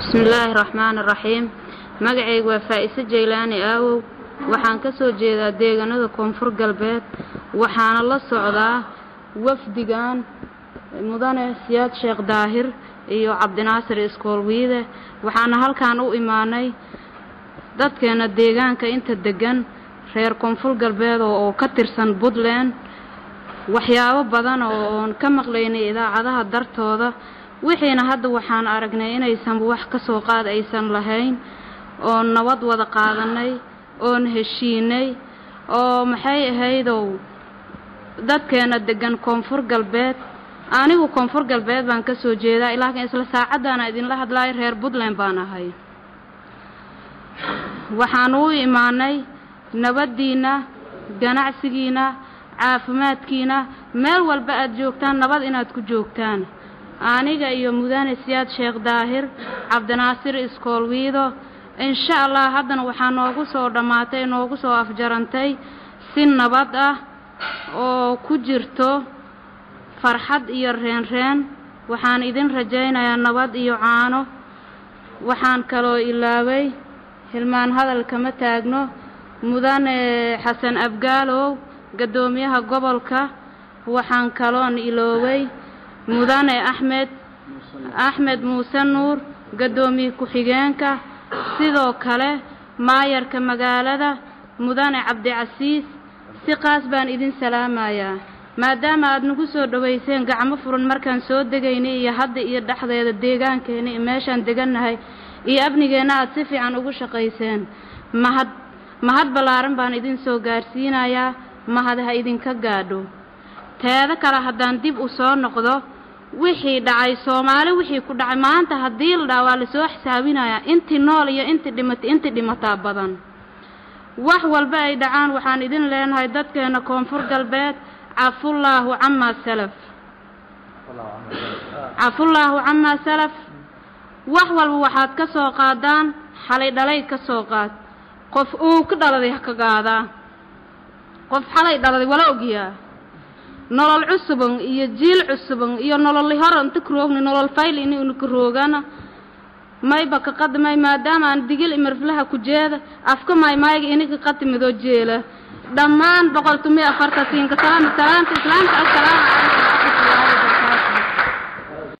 bismillaahi raxmaani raxiim magacaygu waa faa-ise jaylaani aawow waxaan ka soo jeedaa deegaanada koonfur galbeed waxaana la socdaa wafdigan mudane siyaad sheekh daahir iyo cabdinaasir iskoolwiide waxaana halkan u imaanay dadkeena deegaanka inta deggan reer koonfur galbeed oo ka tirsan puntland waxyaabo badan oo oon ka maqlaynay idaacadaha dartooda wixiina hadda waxaan aragnay inaysan wax ka soo qaad aysan lahayn oon nabad wada qaadanay oon heshiinay oo maxay ahaydow dadkeena deggan koonfur galbeed anigu koonfur galbeed baan ka soo jeedaa laakiin isla saacaddaana idinla hadlaayo reer puntland baan ahay waxaan u imaanay nabaddiinna ganacsigiinna caafimaadkiina meel walba aad joogtaan nabad inaad ku joogtaan aniga iyo mudane siyaad sheekh daahir cabdinaasir iskoolwiido insha allah haddana waxaa noogu soo dhammaatay noogu soo afjarantay si nabad ah oo ku jirto farxad iyo reenreen waxaan idin rajaynayaa nabad iyo caano waxaan kaloo ilaaway hilmaan hadal kama taagno mudane xasan abgaalow gaddoomiyaha gobolka waxaan kaloon ilooway mudane axmed axmed muuse nuur gaddoomiye ku-xigeenka sidoo kale maayarka magaalada mudane cabdicasiis si qaas baan idin salaamayaa maadaama aad nagu soo dhowayseen gacmo furan markaan soo degaynay iyo hadda iyo dhexdeeda deegaankeena iyo meeshaan degannahay iyo amnigeenna aad si fiican ugu shaqayseen mahad mahad ballaaran baan idin soo gaadhsiinayaa mahad ha idinka gaadho teeda kale haddaan dib u soo noqdo wixii dhacay soomaali wixii ku dhacay maanta haddii la dhaha waa lasoo xisaabinayaa intii nool iyo intii dhimatay intii dhimataa badan wax walba ay dhacaan waxaan idin leenahay dadkeena koonfur galbeed cafullaahu camaa salaf cafullaahu camaa salaf wax walba waxaad ka soo qaadaan xalay dhalay ka soo qaad qof uu ka dhaladay ha ka qaadaa qof xalay dhaladay wala ogyaa nolol cusuban iyo jiil cusuban iyo nololi hor inta karoogni nolol fayl ini unu karoogana mayba ka qadmay maadaama aan digil imarflaha ku jeeda afka maymayga inika qatimidoo jeela dhammaan boqol tumi afarta siinka salaam salaamta islaamka assalaamu calaykum